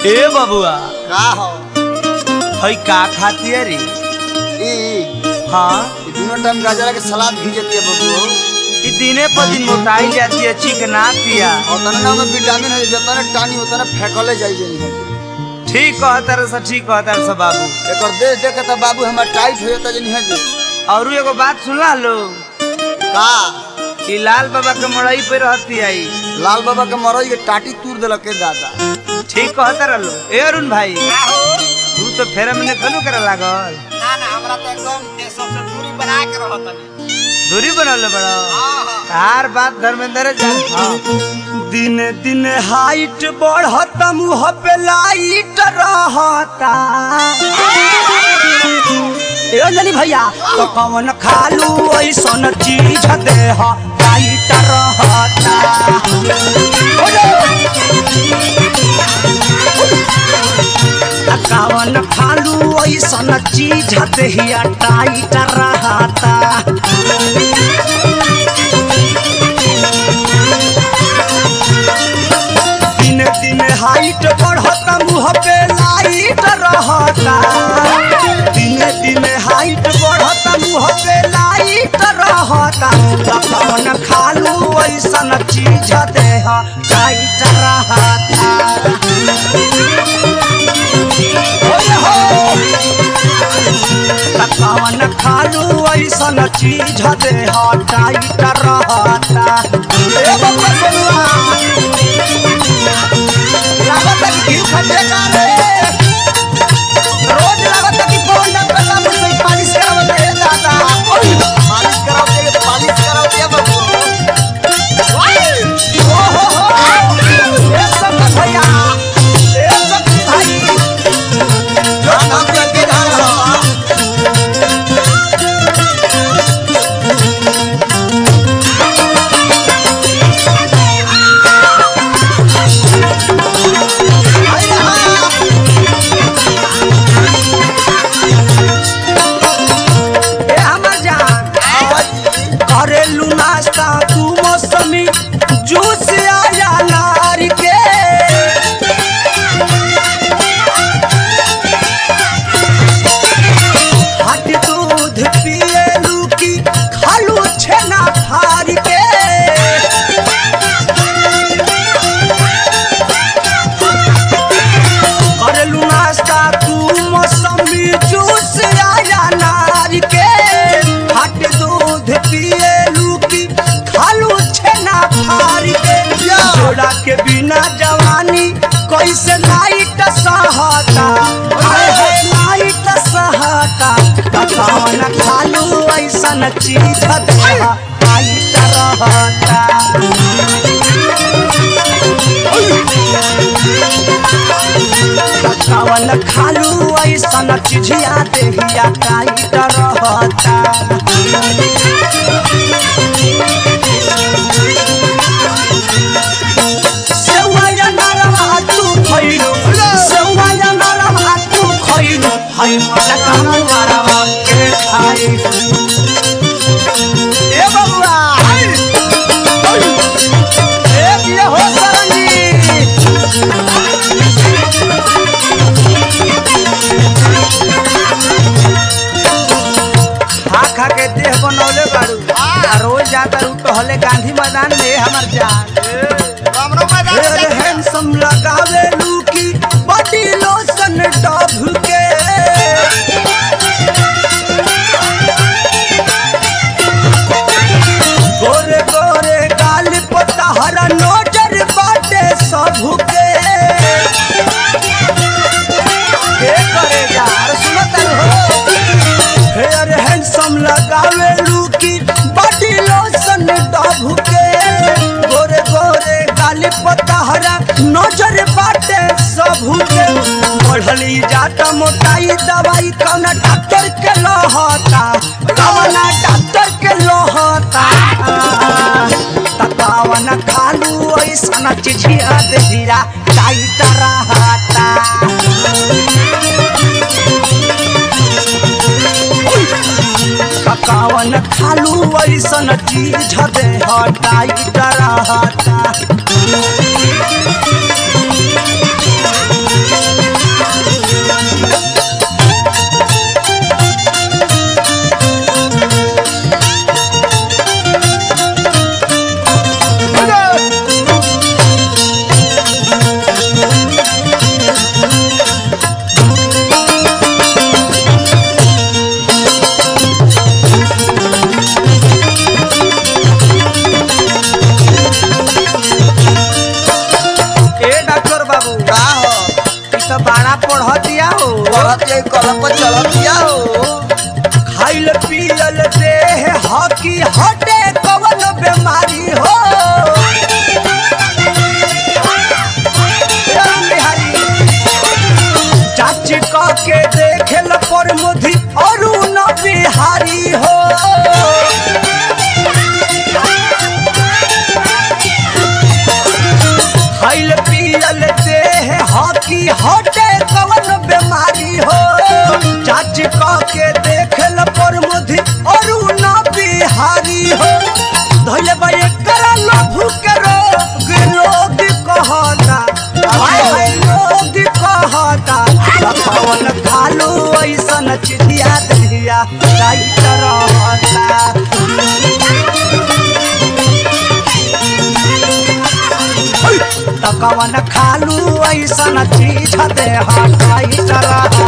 ए बबुआ का हो हई का खाती रे ई हाँ ई दोनों टाइम गाजरा के सलाद घिंचती है बबू ई दिने पर दिन मोटाई जाती है चिकना पिया और तने ना में विटामिन है जतने टानी उतने फेंकले जाई जाई है ठीक कहता रे सा ठीक कहता रे सा बाबू एकर देख देख के तो बाबू हमर टाइट हो जाता जनी है जी और एगो बात सुनला लो का कि लाल बाबा के मड़ई पे रहती आई लाल बाबा के मरई के टाटी तूर देलक के दादा ठीक कहता रहो ए अरुण भाई तू तो फेरा में खनु करे लागल ना ना हमरा तो एकदम ते सबसे दूरी बना के रहत तनी दूरी बनल बड़ा हां हां तार बात धर्मेंद्र जान हाँ। दिन दिन हाइट बढ़ता मुँह पे लाइट रहता ए अंजनी भैया तो कौन खालू ऐसन चीज दे लाइट रहता आ कौन खालू ऐसन चीज दे टाइट रहता दिन दिन हाइट बढ़ता मुँह पे लाइट रहता दिन दिन हाइट बढ़ता मुँह पे लाइट रहता कौन खालू ऐसन चीज देह टाइट रहता ओए हो कौन खालू ऐसन चीज देह टाइट रहता ए बबुआ सोनुआ लागत है कि घी खटे का रे रोज लागत है कि फोन न करला मुझसे पालिश करावत है दादा ओए मालिश कराओ के पालिश कराओ के बबू ओ हो हो ए सब का भैया ए सब भाई जो नाम के के धार हो आई रहा ए हमर जान करेलू नाश्ता तू मौसमी जूस आया नारी के हट दूध पिएलू की खालू छेना फार के करेलू नाश्ता तू मौसमी जूस आया नार के हट दूध पिएलू की खालू छेना फार के जोड़ा के बिना जवानी कैसे लाइट सहता हाय हाय लाइट सहता कौन खालू ऐसन चीज देहा लाइट रहता कवन खालू ऐसन चिझिया देहिया टाइट रहता सेवैया नरवा तू खइलो सेवैया नरवा तू खइलो हई मला काना नरवा के खाई ए बबुआ हाय ए ये हो सरंगी खा खा के देह बनौले बारू आ रोज जाता रू टहले गांधी मैदान में हमर जान हमरो मैदान अरे से हैंडसम लगावे लूकी बॉडी लोशन डब के गोरे गोरे गाल पतहरा नजर बाटे सबू के के करे यार सुनत हो हेयर हैंडसम लगावे लूकी बॉडी लोशन डब के गोरे गोरे गाली पतहरा नजर बाटे सबू के बढ़ली जाता मोटाई दवाई कौना डॉक्टर के लहता कौना डॉक्टर के लहता तकावन खालू ऐसन चिझिया देहिरा टाइट रहता पकावन खालू ऐसन चीज दे हटाई रहता चढ़त ये कलम पर चढ़त या हो खाइल पियल देह हकी हटे कवन बीमारी हो ए बिहारी चाची क के देखेल पर मुधी अरुण बिहारी हो खाइल पियल देह हकी हटे कवन बीमारी हो चाची क के देखेल पर मुधी अरुण बिहारी हो धैले बा एकर लभु के रोग रोग कहता हाय हाय रोग कहता लखवन खालू ऐसन चिड़िया दहिया राइत रहता तकवन खालू ऐसन चीज दे हटाई चला